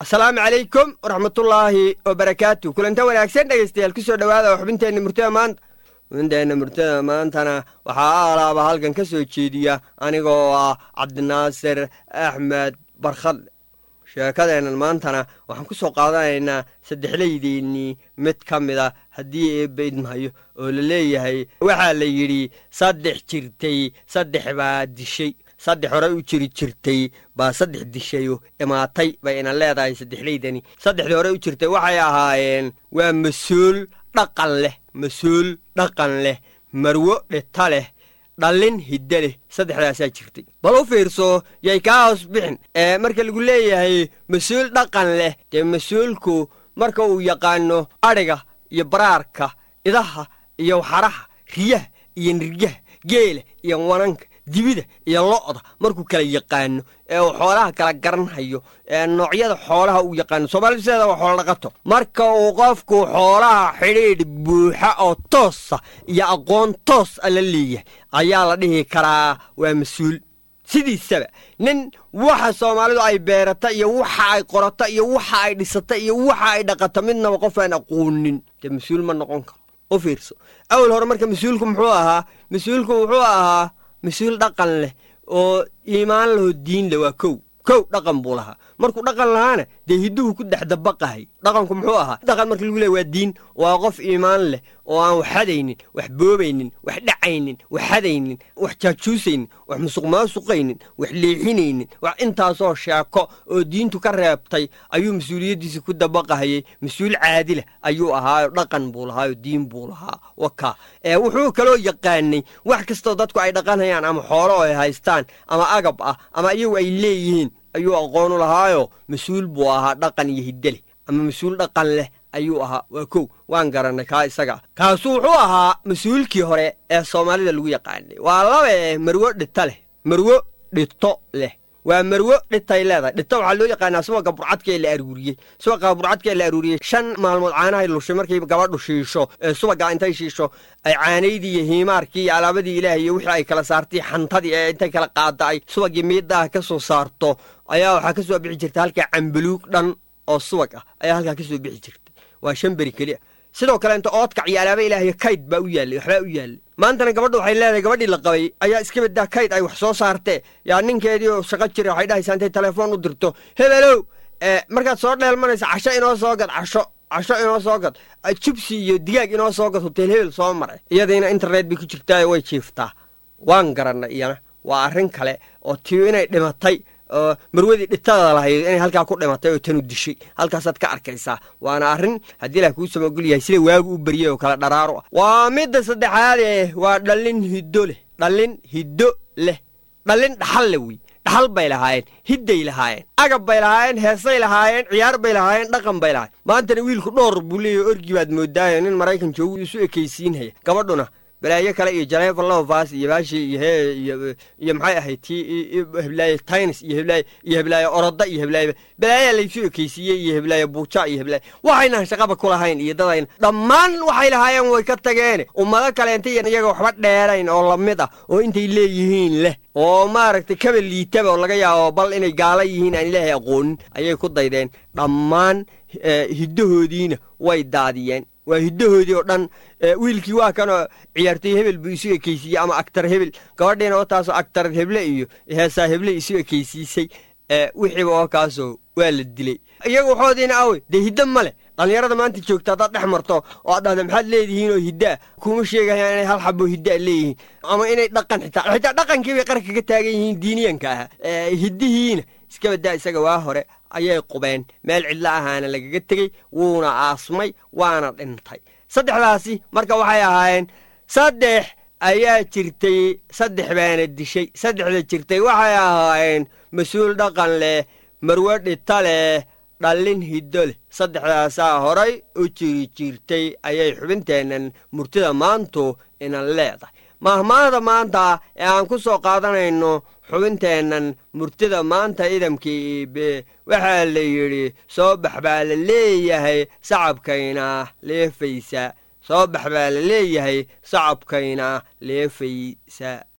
asalaamu calaykum waraxmatullaahi wabarakaatu kulanta wanaagsan dhegaystayaal ku soo dhowaada oo xubinteenna murtada maanta xubinteenna murtada maantana waxaa alaaba halkan ka soo jeediya anigoo ah cabdinaasir axmed barkhadle sheekadeennan maantana waxaan ku soo qaadanaynaa saddexlaydeennii mid ka mid a haddii eebba idmahayo oo la leeyahay waxaa la yidhi saddex jirtay saddex baa dishay saddex hore u jiri jirtay baa saddex dishayo imaatay bay ina leedahay saddexlaydani saddexdii hore u jirtay waxay ahaayeen waa mas-uul dhaqan leh mas-uul dhaqan leh marwo dhita leh dhallin hiddo leh saddexdaasaa jirtay bal u fiirso yay kaa hoos bixin ee marka lagu leeyahay mas-uul dhaqan leh dee mas-uulku marka uu yaqaano adhiga iyo baraarka idaha iyo waxaraha riyaha iyo nirgaha geela iyo wananka dibida iyo lo'da markuu kala yaqaano ee uu xoolaha kala garanhayo ee noocyada xoolaha uu yaqaano soomaalida sideeda waa xoolo dhaqato marka uu qofku xoolaha xidhiidh buuxa oo toosa iyo aqoon toos a la leeyahay ayaa la dhihi karaa waa mas-uul sidiisaba nin waxa soomaalidu ay beerata iyo waxa ay qorata iyo waxa ay dhisata iyo waxa ay dhaqata midnaba qof aan aqoonin dee mas-uul ma noqon karo u fiirso awal hore marka mas-uulku muxuu ahaa mas-uulku wuxuu ahaa mas-uul dhaqan leh oo iimaan laho diin leh waa kow kow dhaqan buu lahaa markuu dhaqan lahaana dee hidduhu ku dexdabaqahay dhaqanku muxuu ahaa dhaqan marka lagu leey waa diin waa qof iimaan leh oo aan wax xadaynin wax boobaynin wax dhacaynin wax xadaynin wax jaajuusaynin wax musuq maasuqaynin wax leexinaynin wax intaasoo sheeko oo diintu ka reebtay ayuu mas-uuliyaddiisa ku dabaqahayey mas-uul caadilah ayuu ahaayo dhaqan buu lahaayo diin buu lahaa waka ee wuxuu kaloo yaqaanay wax kastoo dadku ay dhaqanhayaan ama xoolo ay haystaan ama agab ah ama iyagu ay leeyihiin ayuu aqoonu lahaayo mas-uul buu ahaa dhaqan iyo hiddoleh ama mas-uul dhaqan leh ayuu ahaa waa kow waan garannay kaa isaga kaasu wuxuu ahaa mas-uulkii hore ee soomaalida lagu yaqaanay waa laba eh marwo dhito leh marwo dhito leh waa marwo dhitay leedahay dhito waxaa loo yaqaanaa subaga burcadkaee la aruuriyey subaga burcadkaee la aruuriyey shan maalmood caanahay lushay markay gabadhu shiisho ee subaga intay shiisho ay caanaydii iyo hiimaarkii iyo alaabadii ilaah iyo wixii ay kala saartay xantadii ee intay kala qaada ay subagii miiddaah ka soo saarto ayaa waxaa ka soo bixi jirta halkaa cambaluug dhan oo subag ah ayaa halkaa ka soo bixi jirtay waa shan beri keliya sidoo kale inta oodkac iyo alaaba ilaahiyo kayd baa u yaallay waxbaa u yaallay maantana gabadhu waxay leedahay gabadhii la qabay ayaa iska baddaa kayd ay wax soo saartee yaa ninkeedii oo shaqo jira waxay dhahaysaa intay telefoon u dirto hebelow markaad soo dheelmanaysa casho inoo soo gad casho casho inoo soo gad jibsi iyo digaag inoo soo gad hotel hebel soo maray iyadiina internet bay ku jirtaayo way jiiftaa waan garannay iyana waa arrin kale oo tiyo inay dhimatay oo marwadii dhitada lahayd inay halkaa ku dhimatay oo tanu dishay halkaasaad ka arkaysaa waana arrin haddii ilah kuu samagol yahay sida waagu u baryay oo kale dharaaro ah waa midda saddexaadee waa dhallin hiddo leh dhallin hiddo leh dhallin dhaxal le wey dhaxal bay lahaayeen hidday lahaayeen agab bay lahaayeen heesay lahaayeen ciyaar bay lahaayeen dhaqan bay lahaayeen maantana wiilku dhowr buu leeyahy orgi baad moodaayo nin maraykan joogu isu ekaysiinhaya gabadhuna balaayo kale iyo janeefa lovas iyo baashi iyo he iyo maxay ahayd ti heblaaye taynis iyo heblaaye iyo heblaaye oroda iyo heblaaye balaayaa laysu ekaysiiyey iyo heblaaye buuja iyo heblaaye waxaynan shaqaba ku lahayn iyo dadayna dhammaan waxay lahaayeen way ka tageene ummado kaleenta iyo iyaga waxba dheerayn oo lamid ah oo intay leeyihiin leh oo maaragtay kaba liitaba oo laga yaabo bal inay gaala yihiin aan ilaahay aqoonin ayay ku daydeen dhammaan hiddahoodiina way daadiyeen waa hiddahoodii oo dhan wiilkii waa kanoo ciyaartay hebel buu isu ekaysiiyey ama agtar hebel gabadhiina oo taasoo agtar heble iyo heesaa heble isu ekaysiisay wixiiba oo kaasoo waa la dilay iyaga waxoodiina awe dee hiddo ma leh dhallinyarada maanta joogta haddaad dhex marto oo aad dhahda maxaad leedihiin oo hiddaa kuma sheegayaan inay hal xabo hiddaa leeyihiin ama inay dhaqan xitaa xitaa dhaqankii bay qarka ka taagan yihiin diiniyanka ah hiddihiina iska baddaa isaga waa hore ayay qubeen meel cidlo ahaana lagaga tegey wuuna aasmay waana dhintay saddexdaasi marka waxay ahaayeen saddex ayaa jirtay saddex baana dishay saddexda jirtay waxay ahaayeen mas-uul dhaqan leh marwo dhita leh dhallin hiddo leh saddexdaasaa horay u jiri jirtay ayay xubinteennan murtida maantu inan leedahay mahmaahda maanta ee aan ku soo qaadanayno xubinteennan murtida maanta idamkii iibe waxaa la yidhi soo bax baa la leeyahay sacabkayna leefaysa soo bax baa la leeyahay sacabkayna leefaysa